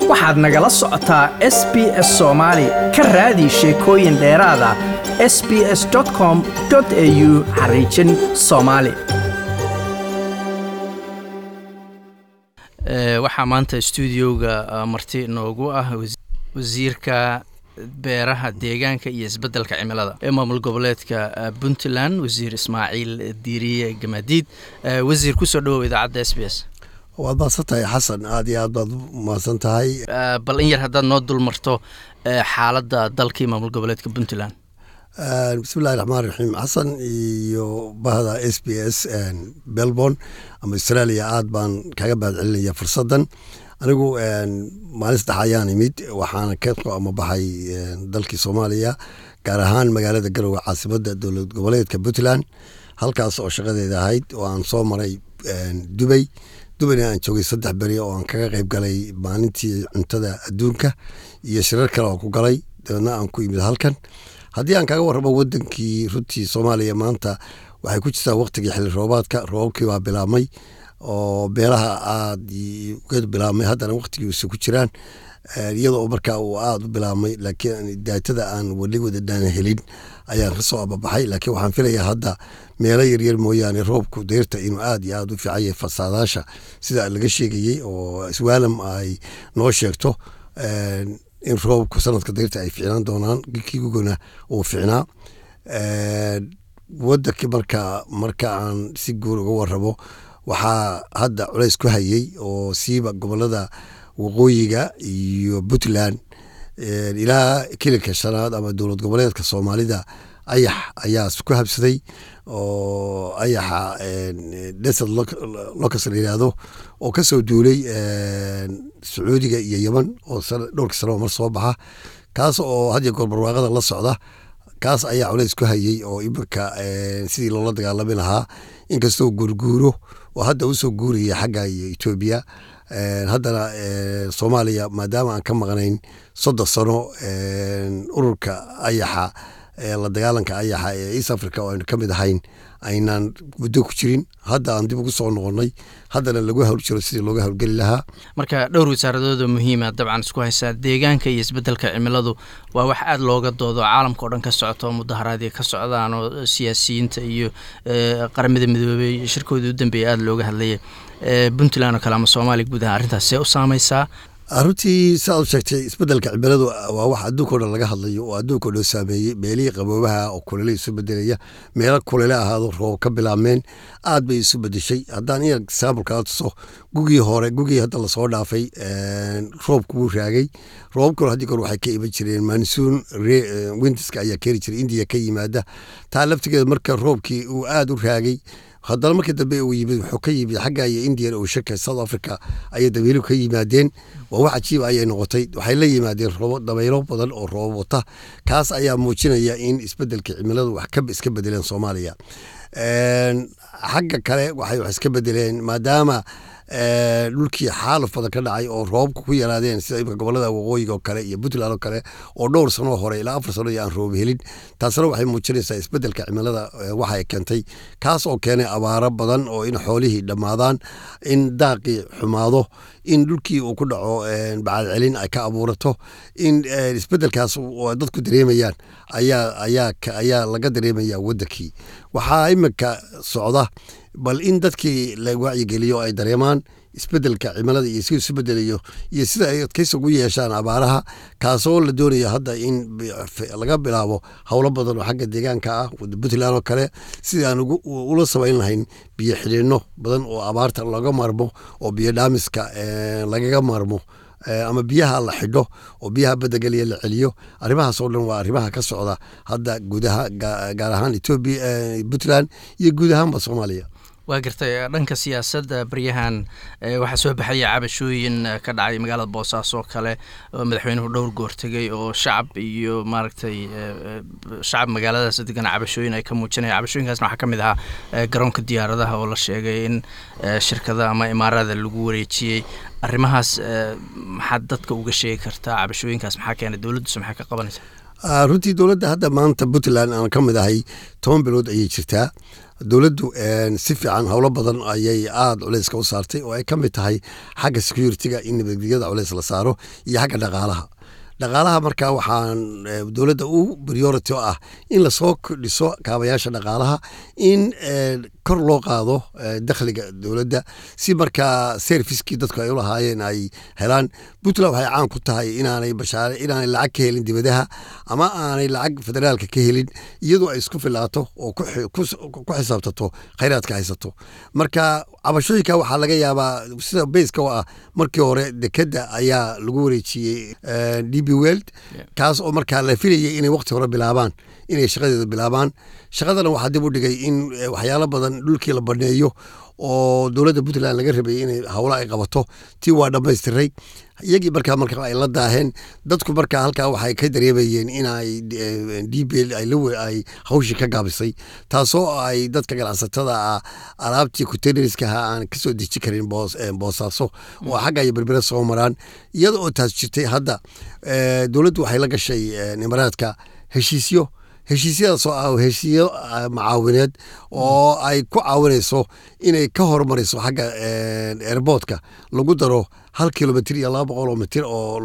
waxaad nagala socotaa s b s soomaali ka raadi sheekooyin dheeraada s b s com au xariijin soomaali waxaa maanta stuudioga marti noogu ah wasiirka beeraha deegaanka iyo isbeddelka cimilada ee maamul goboleedka puntland wasiir ismaaciil diiriye gamadiid wasiir kusoo dhawow idaacadda s b s waad mahadsan tahay xasan aada iyo aad baad mahadsan tahay bal in yar haddaad noo dul marto xaaladda dalkii maamul goboleedka puntland bismillahi raxmaan raxiim xasan iyo bahda s b s belbon ama australia aad baan kaga mahad celinaya fursaddan anigu maalin saddex ayaan imid waxaana ka soo amabaxay dalkii soomaaliya gaar ahaan magaalada garowe caasimada dowlad goboleedka puntland halkaas oo shaqadeeda ahayd oo aan soo maray dubay dubayna aan joogay saddex beri oo aan kaga qayb galay maalintii cuntada adduunka iyo shirar kale oo ku galay dabeedna aan ku imid halkan haddii aan kaga warramo wadankii runtii soomaaliya maanta waxay ku jirtaa waqtigii xilli roobaadka roobabkii baa bilaabmay oo beelaha aad uga bilaabmay haddana waqtigiisa ku jiraan iyadoo markaa uu aada u bilaabmay laakiin daatada aan weli wadadaan helin ayaan kasoo ababaxay laakiin waxaan filayaa hadda meelo yaryar mooyaane roobku deyrta inuu aad iyo aad u fiican yahay fasaadaasha sida laga sheegayey oo iswaalam ay noo sheegto in roobku sanadka deyrta ay ficnaan doonaan kigugona uu ficnaa wadanki marka marka aan si guur uga warrabo waxaa hadda culays ku hayey oo siiba gobolada waqooyiga iyo puntland ilaa kilinka shanaad ama dowlad goboleedka soomaalida ayax ayaa ku habsaday oo ayaxa desert locus la yidhaahdo oo kasoo duulay sacuudiga iyo yeman oo dhowrka sanaba mar soo baxa kaas oo hadiyo goor barwaaqada la socda kaas ayaa culays ku hayey oo iminka sidii loola dagaalami lahaa inkastoo guurguuro oo hadda usoo guuraya xagga iyo etoobiya haddana soomaaliya maadaama aan ka maqnayn soddon sano ururka ayaxa la dagaalanka ayaxa ee east africa oo aynu ka mid ahayn aynaan muddo ku jirin hadda aan dib ugu soo noqonnay haddana lagu hawl jiro sidii looga howlgeli lahaa marka dhowr wasaaradood oo muhiima dabcan isku haysaa deegaanka iyo isbeddelka cimiladu waa wax aada looga doodo caalamka o dhan ka socoto oo mudaharaadii ka socdaan oo siyaasiyiinta iyo qaramada midoobey shirkoodii u dambeeya aada looga hadlaya puntland oo kale ama soomaaliya guud ahaan arrintaas see u saameysaa runtii siaad u sheegtay isbedelka cimiladu waa wax adduunka o dhan laga hadlayo oo adduunka o dhan saameeyey meelihii qaboobaha oo kulele isu bedelaya meelo kulele ahaado roob ka bilaabmeen aad bay isu bedeshay haddaan in example kaa tuso gugii hore gugii hadda lasoo dhaafay roobku wuu raagay roobabkuna haddii kor waxay ka iman jireen mansuun winterska ayaa keeni jiray indiya ka yimaada taa laftigeeda marka roobkii uu aada u raagay haddana markii dambe uu yimid wuxuu ka yimid xagga iyo indian oceanka south africa ayay dabayluhu ka yimaadeen waa wax cajiiba ayay noqotay waxay la yimaadeen roobo dabaylo badan oo roobo wata kaas ayaa muujinaya in isbedelka cimiladu wax ka iska bedeleen soomaaliya xagga kale waxay wax iska bedeleen maadaama dhulkii xaalaf badan ka dhacay oo roobabka ku yaraadeen sida imika gobolada waqooyiga oo kale iyo puntland oo kale oo dhowr sanoo hore ilaa afar sano iyo aan roob helin taasna waxay muujinaysaa isbedelka cimilada waxay keentay kaas oo keenay abaaro badan oo in xoolihii dhammaadaan in daaqii xumaado in dhulkii uu ku dhaco bacadcelin ay ka abuurato in isbedelkaas dadku dareemayaan ayaa ayaa ayaa laga dareemaya wadankii waxaa imika socda bal in dadkii la wacyigeliyo ay dareemaan isbedelka cimilada iyo si isu bedelayo iyo sida ay adkaysi ugu yeeshaan abaaraha kaasoo la doonayo hadda in laga bilaabo howlo badan oo xagga deegaanka ah puntland oo kale sidii aan ula samayn lahayn biyo xidhiino badan oo abaarta laga maarmo oo biyo dhaamiska lagaga maarmo ama biyaha la xidho oo biyaha badageliya la celiyo arrimahaas oo dhan waa arrimaha ka socda hadda guudaha gaar ahaan etoobiya puntland iyo guud ahaanba soomaaliya waa gartay dhanka siyaasadda baryahan waxaa soo baxaya cabashooyin ka dhacay magaalada boosaaso kale oo madaxweynuhu dhowr goor tegay oo shacab iyo maaragtay shacab magaaladaas degan cabashooyin ay ka muujinaya cabashooyinkaasna waxaa ka mid ahaa garoonka diyaaradaha oo la sheegay in shirkada ama imaarada lagu wareejiyey arrimahaas maxaad dadka uga sheegi kartaa cabashooyinkaas maxaa keenay dowladdiisu maxay ka qabanaysaa runtii dowladda hadda maanta puntland aan ka mid ahay toban bilood ayay jirtaa dowladdu si fiican howlo badan ayay aada culeyska u saartay oo ay ka mid tahay xagga security-ga in nabadgelyada culeys la saaro iyo xagga dhaqaalaha dhaqaalaha markaa waxaan dowladda u priority o ah in lasoo dhiso kaabayaasha dhaqaalaha in kor loo qaado dakhliga dowladda si markaa serviskii dadku ay u lahaayeen ay helaan puntland waxay caan ku tahay inaanay bashaare inaanay lacag ka helin dibadaha ama aanay lacag federaalka ka helin iyadoo ay isku filaato oo ku xisaabtato khayraadka haysato marka cabashooyinka waxaa laga yaabaa sida bayska oo ah markii hore dekedda ayaa lagu wareejiyey d b weld kaas oo markaa la filayay inay waqti hore bilaabaan inay shaqadeeda bilaabaan shaqadana waxaa dib u dhigay in waxyaalo badan dhulkii la baneeyo oo dowladda puntland laga rabay inay howlo ay qabato tii waa dhammaystiray iyagii markaa marka ay la daaheen dadku markaa halkaa waxay ka dareemayeen inay d b l ay hawshii ka gaabisay taasoo ay dadka ganacsatada ah alaabtii kuteneriskaha aan kasoo deji karin boosaaso oo xagga iyo berbere soo maraan iyada oo taas jirtay hadda dowladdu waxay la gashay imaraadka heshiisyo heshiisyadaasoo ah heshiisyo macaawineed oo ay ku caawinayso inay ka horumariso xagga airboodka lagu daro hal kilomitr iyo laba boqol oo mitir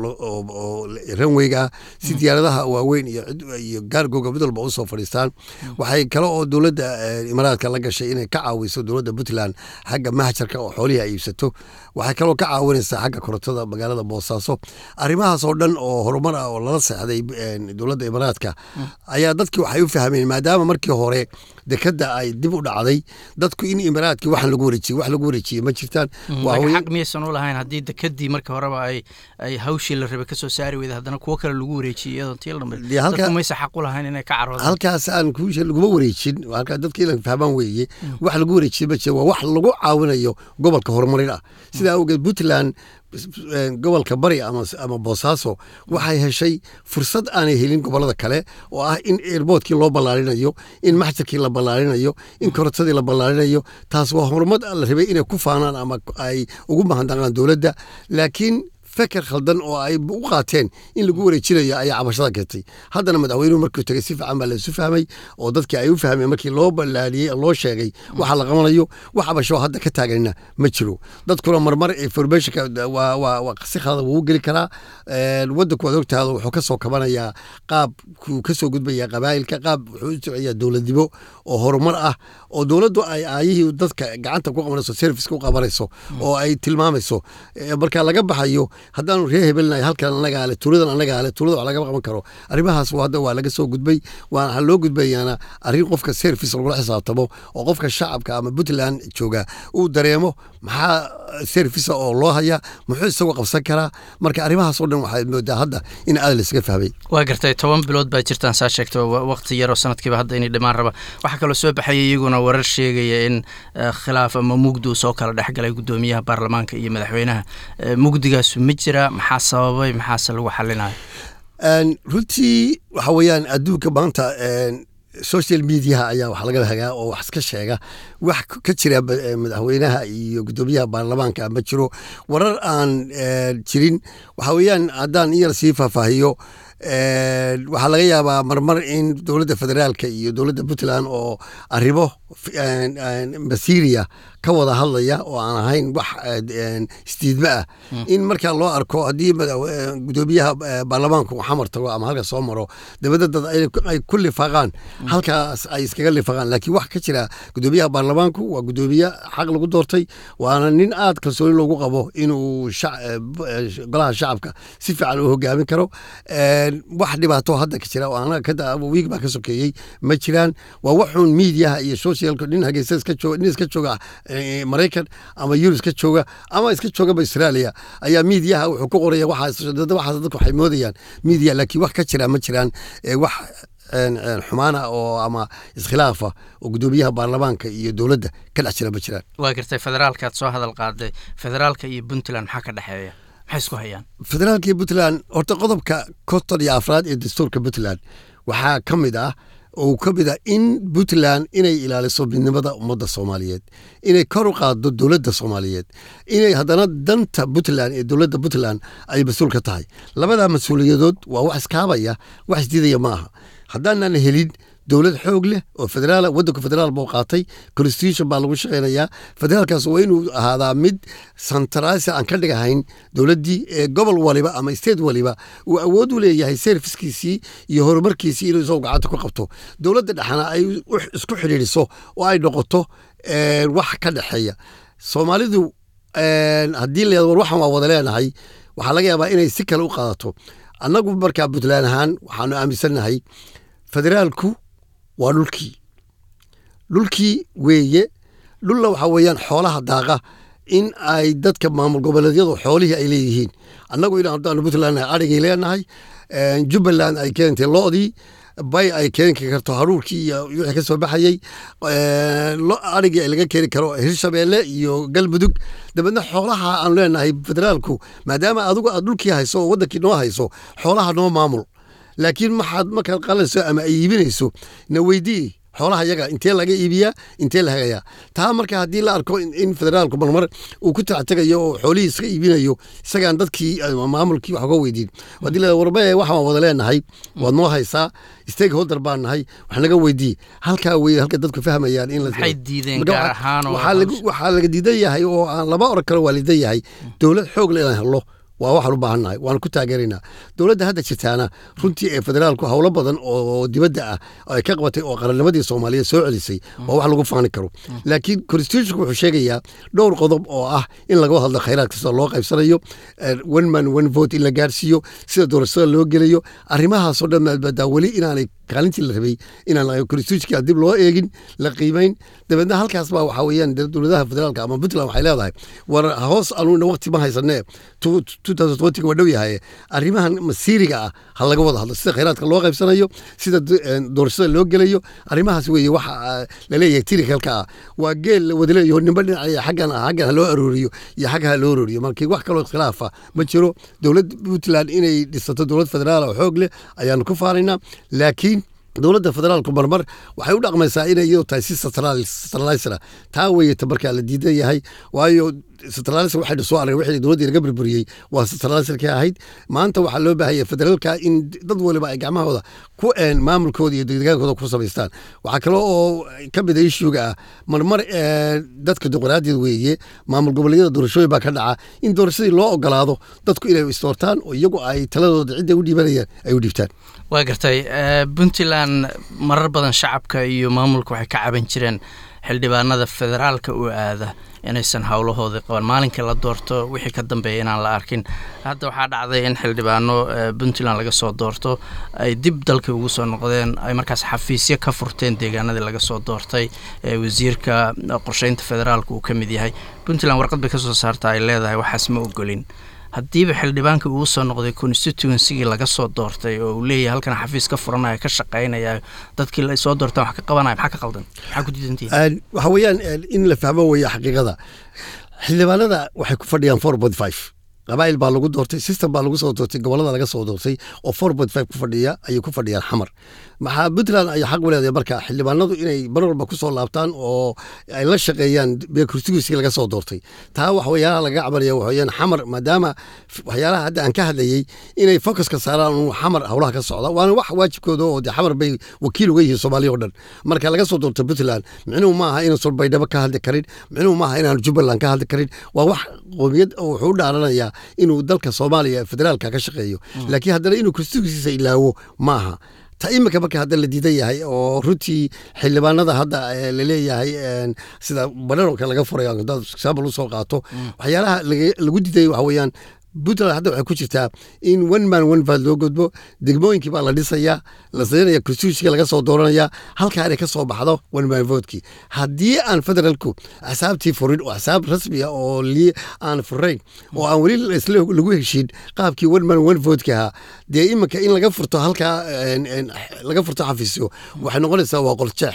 oo ranweyga si diyaaradaha waaweyn iyo gaargooga mid walba usoo fadhiistaan waxay kale oo dowladda imaaraadka la gashay inay ka caawiso dowladda puntland xagga mahjarka oo xoolihii ay iibsato waxay kaloo ka caawinaysaa xagga korontada magaalada boosaaso arrimahaas oo dhan oo horumar ah oo lala seexday dowladda imaaraadka ayaa dadkii waxay u fahmeen maadaama markii hore dekada ay dib u dhacday dadku in imaaraadkii waxaan lagu wareejiyey wax lagu wareejiyey ma jirtaan xaq miyaysan u lahayn haddii dekadii marka horeba ay ay hawshii la rabay kasoo saari weyda haddana kuwo kale lagu wareejiyey iyadoo tii lamid dadku maysa xaq u lahayn inay ka caroodan halkaas aan kuusha laguma wareejin halkaa dadka in la fahmaan weeye wax lagu wareejiyey ma jira waa wax lagu caawinayo gobolka horumarin ah sidaa awgeed puntland gobolka bari ama boosaaso waxay heshay fursad aanay helin gobolada kale oo ah in airboodkii loo ballaarinayo in maxjarkii la ballaarinayo in korontadii la ballaarinayo taas waa horumad la rabay inay ku faanaan ama ay ugu mahadnaqaan dowladda laakiin feker khaldan oo ay u qaateen in lagu wareejinayo ayaa cabashada keentay haddana madaxweynuhu markuu tegey si fiican baa laisu fahmay oo dadkii ay u fahmeen markii loo ballaariyey loo sheegay waxa la qabanayo wax cabasho hadda ka taaganina ma jiro dadkuna marmar informationka si khalada wuu geli karaa wadanku waad ogtaada wuxuu ka soo kabanayaa qaabkuu ka soo gudbaya qabaa'ilka qaab wuxuu u socaya dowladnimo oo horumar ah oo dowladdu ay aayihii dadka gacanta ku qabanayso serviceka u qabanayso oo ay tilmaamayso marka laga baxayo haddaanu ree hebelnahay halkan anagaa le tuuladan anagaa le tuulada wax lagama qaban karo arrimahaas hadda waa laga soo gudbay waxaa loo gudbayaana arrin qofka service lagula xisaabtamo oo qofka shacabka ama puntland jooga uu dareemo maxaa service oo loo haya muxuu isagoo qabsan karaa marka arrimahaas oo dhan waxaad moodaa hadda in aad laysaga fahmay waa gartay toban bilood baa jirtaan saa sheegta waqti yaroo sanadkiiba hadda inay dhimaan raba waxaa kaloo soo baxaya iyaguna warar sheegaya in khilaaf ama mugdi uu soo kala dhexgalay guddoomiyaha baarlamaanka iyo madaxweynaha mugdigaasu ma jira maxaa sababay maxaase lagu xalinayo runtii waxa weeyaan adduunka maanta social mediaha ayaa wax laga hagaa oo wax iska sheega wax ka jira madaxweynaha iyo guddoomiyaha baarlamaanka ma jiro warar aan jirin waxa weeyaan haddaan iyar sii faahfaahiyo waxaa laga yaabaa marmar in dowladda federaalka iyo dowladda puntland oo arrimo masiria ka wada hadlaya oo aan ahayn wax isdiidma ah in markaa loo arko haddii guddoomiyaha baarlamaanku xamar tago ama halka soo maro dabadda dad ay ku lifaaqaan halkaas ay iskaga lifaaqaan laakiin wax ka jira guddoomiyaha baarlamaanku waa guddoomiye xaq lagu doortay waana nin aad kalsooni loogu qabo inuu golaha shacabka si fiican u hogaamin karo wax dhibaato hadda ka jira wiig baa ka sokeeyey ma jiraan waa waxuun miidiyaha iyo socialka nin hageysa iska jooga nin iska jooga maraykan ama yurub iska jooga ama iska joogaba australia ayaa miidiyaha wuxuu ku qoraya waxaas waxaas dadku waxay moodayaan miidiya laakiin wax ka jira ma jiraan wax xumaana oo ama iskhilaafa oo guddoomiyaha baarlamaanka iyo dowladda ka dhex jira ma jiraan waa gartay federaalkaad soo hadal qaaday federaalka iyo puntland maxaa ka dhexeeya maxay isku hayaan federaalka iyo puntland horta qodobka konton iyo afraad ee dastuurka puntland waxaa ka mid ah oo ka mid ah in puntland inay ilaaliso midnimada ummadda soomaaliyeed inay kor u qaado dowladda soomaaliyeed inay haddana danta puntland ee dowladda puntland ay mas-uul ka tahay labadaa mas-uuliyadood waa wax iskaabaya wax isdiidaya ma aha haddaanan helin dowlad xoog leh oo federaal wadanka federaal buu qaatay constitution baa lagu shaqeynayaa federaalkaas waa inuu ahaadaa mid santarasi aan ka dhigahayn dowladdii ee gobol waliba ama state waliba uu awood u leeyahay serviskiisii iyo horumarkiisii inuu isagoo gacanta ku qabto dowladda dhexna ay isku xidhiidhiso oo ay noqoto wax ka dhexeeya soomaalidu haddii la war waxaan waa wada leenahay waxaa laga yaabaa inay si kale u qaadato annagu markaa puntland ahaan waxaanu aaminsannahay federaalku waa dhulkii dhulkii weeye dhulla waxaa weeyaan xoolaha daaqa in ay dadka maamul goboleedyadu xoolihii ay leeyihiin annagu in haddaanu puntland adhigay leenahay jubbaland ay keentay lo'dii bay ay keeni karto haruurkii iyo wixii ka soo baxayey adhigii ay laga keeni karo hirshabeelle iyo galmudug dabeedna xoolaha aanu leenahay federaalku maadaama adigu aad dhulkii hayso oo wadankii noo hayso xoolaha noo maamul laakiin maxaad markaad qalanayso ama ay iibinayso na weydii xoolaha yaga intee laga iibiyaa intee la hagayaa taa marka haddii la arko in federaalku marmar uu ku tactegayo oo xoolihii iska iibinayo isagaan dadkii maamulkii wax uga weydiin haddii la warbe waxaan wada leenahay waad noo haysaa stakeholder baan nahay wax naga weydii halkaa weye halka dadku fahmayaan in maxay diideen gaar ahaan waxaa laga diidan yahay oo aan laba oran karo waa lidan yahay dowlad xoog le inaan hello waa waxaan u baahannahay waan ku taageeraynaa dowladda hadda jirtaana runtii ee federaalku howlo badan oo dibadda ah ay ka qabatay oo qarannimadii soomaaliyeed soo celisay waa wax lagu faani karo laakiin constitutionku wuxuu sheegayaa dhowr qodob oo ah in laga hadlo khayraadka sida loo qaybsanayo one man one vote in la gaarsiiyo sida doorashada loo gelayo arrimahaasoo dhan maadbaadaa weli inaanay kaalintii la rabay inaan constitutionka dib loo eegin la qiimayn dabeedna halkaas baa waxaa weeyaan dowladaha federaalka ama puntland waxay leedahay war hoos anuuna waqti ma haysanee waa dhow yahay arrimahan masiiriga ah ha laga wada hadlo sida khayraadka loo qaybsanayo sida doorashada loo gelayo arrimahaas weeye waxa laleeyahay tirikalka ah waa geel la wada leeyaho nimba dhinacaya xaggan ah xaggan ha loo arooriyo iyo xagga ha loo arooriyo markii wax kaloo khilaafa ma jiro dowlad puntland inay dhisato dowlad federaal oo xoog leh ayaanu ku faanaynaa laakiin dowladda federaalku marmar waxay u dhaqmaysaa inay iyadu tahay si centralisra taa weeyeta markaa la diidan yahay waayo centralisr waxaynu soo aragay wixii dowladdii laga burburiyey waa centralisrkii ahayd maanta waxaa loo baahaya federaalka in dad waliba ay gacmahooda ku een maamulkooda iyo degdegaankooda ku samaystaan waxaa kale oo ka mid a ishuga ah marmar dadka dimuqraadiyad weeye maamul goboleedyada doorashooyin baa ka dhaca in doorashadii loo ogolaado dadku inay istoortaan oo iyagu ay taladooda cidda u dhiibanayaan ay u dhiibtaan waa gartay puntland marar badan shacabka iyo maamulka waxay ka caban jireen xildhibaanada federaalka u aada inaysan howlahoodii qaban maalinkii la doorto wixii ka dambeeya inaan la arkin hadda waxaa dhacday in xildhibaano puntland laga soo doorto ay dib dalkii ugu soo noqdeen ay markaas xafiisyo ka furteen deegaanadii laga soo doortay wasiirka qorsheynta federaalka uu ka mid yahay puntland warqad bay ka soo saarta ay leedahay waxaas ma ogolin haddiiba xildhibaanka uu soo noqday constituencygii laga soo doortay oo uu leeyahay halkan xafiis ka furanaya ka shaqaynaya dadkii la soo doortaan wax ka qabanaya maxaa ka qaldan maxaa ku diidantihin waxa weeyaan in la fahmo weeye xaqiiqada xildhibaanada waxay ku fadhiyaan four point five qabaa'il baa lagu doortay system baa lagu soo doortay gobolada laga soo doortay oo four point five ku fadhiya ayay ku fadhiyaan xamar maxaa puntland ay xaq u leedahay marka xildhibaanadu inay mar walba ku soo laabtaan oo ay la shaqeeyaan constituency laga soo doortay taa wax waxyaalaha laga cabanaya waxaweyaan xamar maadaama waxyaalaha hadda aan ka hadlayey inay focuska saaraan uu xamar howlaha ka socda waana wax waajibkooda oo de xamar bay wakiil uga yihiin soomaaliya o dhan marka laga soo doortay puntland micnuhu maaha inuusan baydhabo ka hadli karin micnuhu maaha inaan jubbaland ka hadli karin waa wax qoomiyad wuxuu u dhaaranayaa inuu dalka soomaaliya federaalka ka shaqeeyo laakiin haddana inuu constituencysa ilaawo maaha ta iminka marka hadda la diidan yahay oo runtii xildhibaanada hadda laleeyahay sida bananolka laga furay hadaad example usoo qaato waxyaalaha lagu diiday waxa weeyaan puntland hadda waxay ku jirtaa in one man one vad loo gudbo degmooyinkii baa la dhisayaa la saynaya constitutionka laga soo dooranaya halkaa inay ka soo baxdo one man votekii haddii aan federaalku axsaabtii furin oo axsaab rasmiya oo aan furayn oo aan weli lagu heshiin qaabkii one man one votekii ahaa dee iminka in laga furto halkaa laga furto xafiisyo waxay noqonaysaa waa qoljeex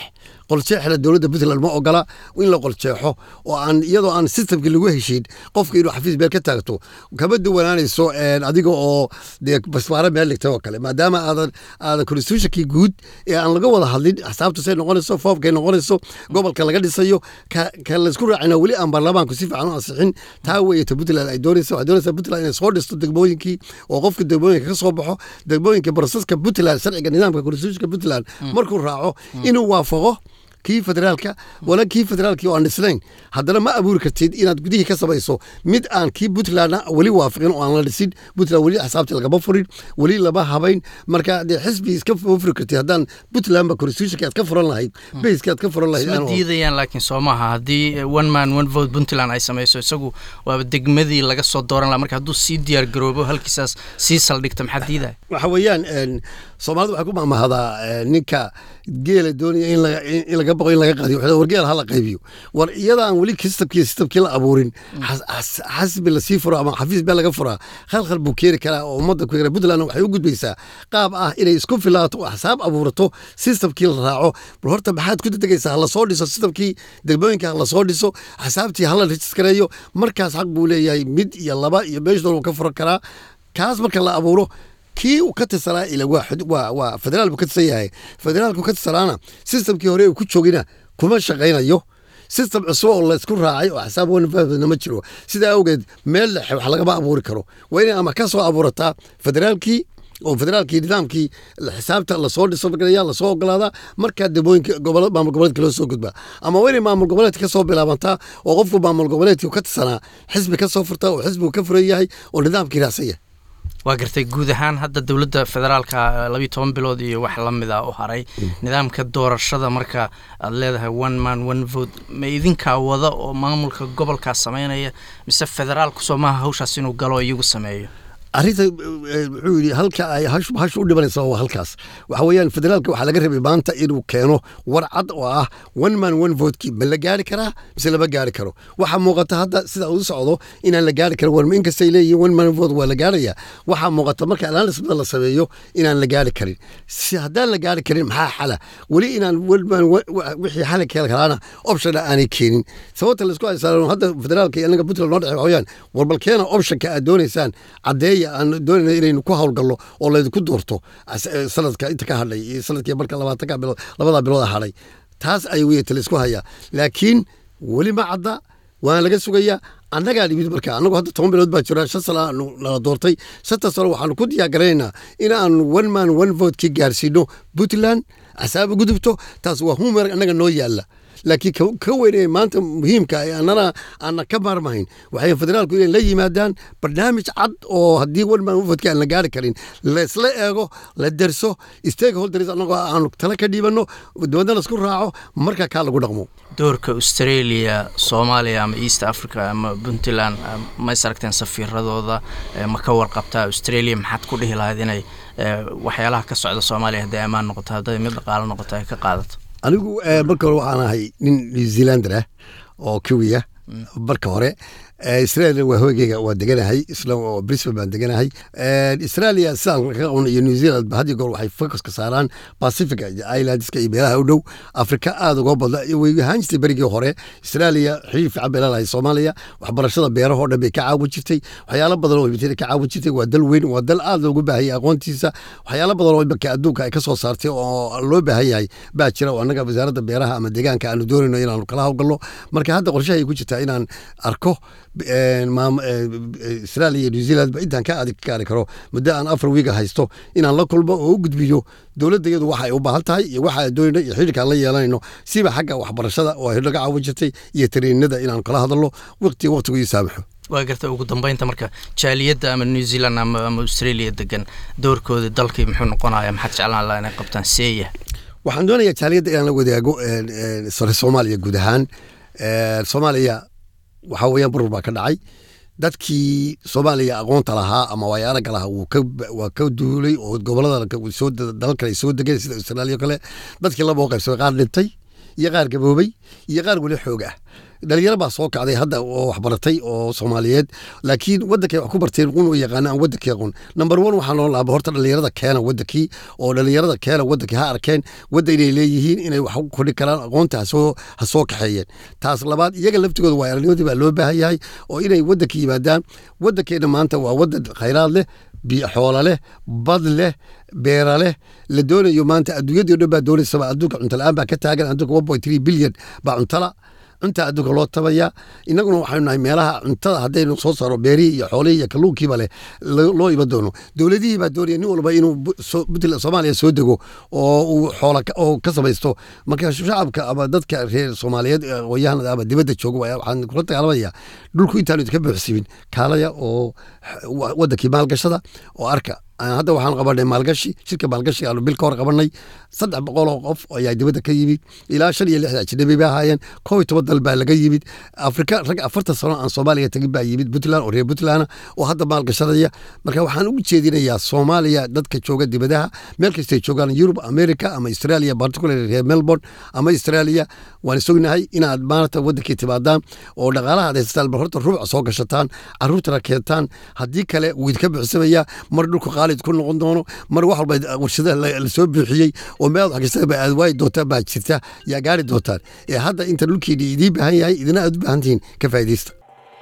qoljeexna dowladda puntland ma ogola in la qoljeexo oo aan iyadoo aan systemkii lagu heshiin qofka inuu xafiis meel ka taagto kama duwanaanayso adiga oo dee basbaare meel dhigtay oo kale maadaama aadan aadan constitutionkii guud ee aan laga wada hadlin xisaabta say noqonayso foomkay noqonayso gobolka laga dhisayo ka ka laysku raacina weli aan baarlamaanku si fiican u ansixin taa weeyata puntland ay doonaysa waxay doonaysaa puntland inay soo dhisto degmooyinkii oo qofka degmooyinka ka soo baxo degmooyinka broseska puntland sharciga nidaamka constitutionka puntland markuu raaco inuu waafaqo kii federaalka wala kii federaalkii oo aan dhisnayn haddana ma abuuri kartid inaad gudihii ka samayso mid aan kii puntlandna weli waafaqin oo aan la dhisin puntland weli xisaabtii lagama furin weli lama habayn marka dee xisbi iska furi kartid haddaan puntlandba constitutionka aad ka furan lahayd bayska aad ka furan lahayd isma diidayaan laakiin soo maaha haddii one man one vote puntland ay samayso isagu waaba degmadii laga soo dooran laha marka hadduu sii diyaar garoobo halkiisaas sii saldhigta maxaa diidaya waxa weeyaan soomaalidu waxay ku mahmahdaa ninka geela doonaya in laga baqo in laga qaadiyo war geel hala qaybiyo war iyada aan weli systemkii systemkii la abuurin xasbi lasii furo ama xafiis beel laga furaa khalkhal buu keeni karaa oo ummadda ku kara puntland waxay u gudbaysaa qaab ah inay isku filaato oo xisaab abuurato systemkii la raaco bal horta maxaad ku dedegaysaa hala soo dhiso systemkii degmooyinka hala soo dhiso xisaabtii hala rejiskareeyo markaas xaq buu leeyahay mid iyo laba iyo meesha doon ka furan karaa kaas marka la abuuro kii uu ka tirsanaa ila waa waa federaal buu ka tirsan yahay federaalku ka tirsanaana systemkii hore uu ku joogina kuma shaqaynayo system cusub oo laysku raacay oo xisaab wanfahmna ma jiro sidaa awgeed meel dhexe wax lagama abuuri karo waa inay ama ka soo abuurataa federaalkii oo federaalkii nidaamkii xisaabta lasoo dhisoya lasoo ogolaadaa markaa degmooyinka gobol maamul goboleedka loo soo gudbaa ama waa inay maamul goboleedka ka soo bilaabantaa oo qofku maamul goboleedkii ka tirsanaa xisbi ka soo furtaa oo xisbigu ka furan yahay oo nidaamkii raacsan yahay waa gartay guud ahaan hadda dowladda federaalka labiyo toban bilood iyo wax la mid a u haray nidaamka doorashada marka aad leedahay one man one vote ma idinkaa wada oo maamulka gobolkaas sameynaya mise federaalku soo maaha hawshaas inuu galo iyagu sameeyo arrinta wuxuu yidhi halka ay hash u dhibanaysa waa halkaas waxa weeyaan federaalka waxaa laga rabay maanta inuu keeno war cad oo ah one man one votekii ma la gaari karaa mise lama gaari karo waxaa muuqata hadda sida uu socdo inaan la gaari karin warma inkastay leeyihin one man vote waa la gaaraya waxaa muuqata marka analysmada la sameeyo inaan la gaari karin si haddaan la gaari karin maxaa xala weli inaan one man wixii xala keel kalaana optiona aanay keenin sababta laisku haysaa hadda federaalka iyo anaga puntland noo dhexey waxa weeyaan war bal keena optionka aad doonaysaan caddeeya aan doonayna inaynu ku howlgallo oo laydinku doorto sanadka inta ka hadhay iyo sanadkii marka labaatanka bilood labadaa bilood hadhay taas ay weyata laysku hayaa laakiin weli ma cadda waana laga sugayaa annagaa dhimid marka annagu hadda toban bilood baa jira shan sana aanu nala doortay shanta sano waxaanu ku diyaargaraynaynaa in aanu one man one vote ki gaarsiino puntland casaaba gudubto taas waa humer annaga noo yaalla laakiin ka weynaya maanta muhiimka annana aanna ka maarmahayn waxay federaalku inay la yimaadaan barnaamij cad oo haddii wanman wafadka aan la gaari karin laysla eego la derso stakeholders annagoo aanu tala ka dhiibanno dibadna laisku raaco marka kaa lagu dhaqmo doorka australia soomaaliya ama east africa ama puntland ma is aragteen safiiradooda ma ka warqabtaa australia maxaad ku dhihi lahayd inay waxyaalaha ka socda soomaaliya hadday ammaan noqoto hadday mid dhaqaalo noqoto ay ka qaadato anigu marka hore waxaan ahay nin new zealander ah oo kawiya marka hore israel waa hoygeyga waa deganahay isla oo brisbane baan deganahay israelia sidaan kaga qabno iyo new zealand had iyo goor waxay focuska saaraan pacifica iyo islandska iyo meelaha u dhow afrika aada uga badna way ahaan jirtay berigii hore israelia xiriir fiican bay leedahay soomaaliya waxbarashada beerahoo dhan bay ka caawin jirtay waxyaalo badan oo ka caawin jirtay waa dal weyn waa dal aada loogu baahayay aqoontiisa waxyaalo badan oo imaka adduunka ay ka soo saartay oo loo baahan yahay baa jira oo annaga wasaaradda beeraha ama deegaanka aanu doonayno inaanu kala hawlgalno marka hadda qorshahay ku jirtaa inaan arko israalia iyo new zealand ba intaan ka adig ka gaari karo muddo aan afar wiiga haysto inaan la kulmo oo u gudbiyo dowladda iyadu waxa ay u baahan tahay iyo waxa ay doonayno iyo xidhiirka aan la yeelanayno siba xagga waxbarashada oo ay naga caawin jirtay iyo tariinada inaan kala hadalno waqtiga waqtigu ii saamaxo waa garta ugu dambeynta marka jaaliyadda ama new zealand ama ama australia degan doorkooda dalkii muxuu noqonaya maxaad jeclaan lahaa inay qabtaan seeya waxaan doonayaa jaaliyadda inaan la wadaago sare soomaaliya guud ahaan soomaaliya waxaa weeyaan burur baa ka dhacay dadkii soomaaliya aqoonta lahaa ama waayo aragga lahaa waa ka duulay oo gobolada dalal kale ay soo degeen sida australia o kale dadkii laba oo qaybsamay qaar dhintay iyo qaar gaboobay iyo qaar weli xoog ah dhalinyaro baa soo kacday hadda oo waxbaratay oo soomaaliyeed laakiin wadankay wax ku barteen qun u yaqaana aan wadankii aqoon number one waxaa loo laaba horta dhalinyarada keena wadankii oo dhalinyarada keena wadankii ha arkeen wadda inay leeyihiin inay wax ku kordhi karaan aqoonta hasoo ha soo kaxeeyeen taas labaad iyaga laftigooda waa aragnimadii baa loo baahan yahay oo inay wadanka yimaadaan wadankeena maanta waa wadan khayraad leh biyo xoola leh bad leh beera leh la doonayo maanta adduunyadii o dhan baa doonaysaba adduunka cunto la-aan baa ka taagan adduunka one point three billion baa cuntala cunta adduunka loo tabaya inaguna waxaynu nahay meelaha cuntada haddaynu soo saaro beerihii iyo xoolihii iyo kalluunkiiba leh loo iman doono dowladihii baa doonaya nin walba inuu puntland soomaaliya soo dego oo uu xoola oo ka samaysto marka shacabka ama dadka reer soomaaliyeed aqoonyahanada ama dibadda jooga waxaan kula dagaalamaya dhulku intaanu idinka buuxsimin kaalaya oo wadankii maalgashada oo arka hadda waxaan qabanay maalgashi shirka maalgashi aanu bil ka hor qabanay saddex boqol oo qof ayaa dibadda ka yimid ilaa shan iyo lixda ajnabi bay ahaayeen kow iyo toban dal baa laga yimid afrika rag afartan sano aan soomaaliya tagin baa yimid puntland oo reer puntland oo hadda maalgashanaya marka waxaan ugu jeedinayaa soomaaliya dadka jooga dibadaha meel kastay joogaan yurub america ama australia particularly reer melbourne ama australia waan sognahay inaad maarata wadankii timaadaan oo dhaqaalaha ad haysataan bal horta ruuca soo gashataan caruurtana keentaan haddii kale wuu idinka buuxsamaya mar dhulku qaalid ku noqon doono mar wax walba warshadaha lasoo buuxiyey oo meel wax kastaba aad waayi doontaan baa jirta yaa gaari doontaan ee hadda inta dhulkiini idiin baahan yahay idina aad u baahan tihiin ka faa'iidaysta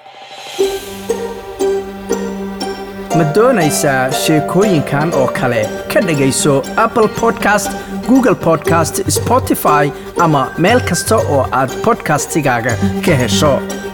ma doonaysaa sheekooyinkan oo kale ka dhegayso apple podcast google podcast spotify ama meel kasta oo aad podcastigaaga ka hesho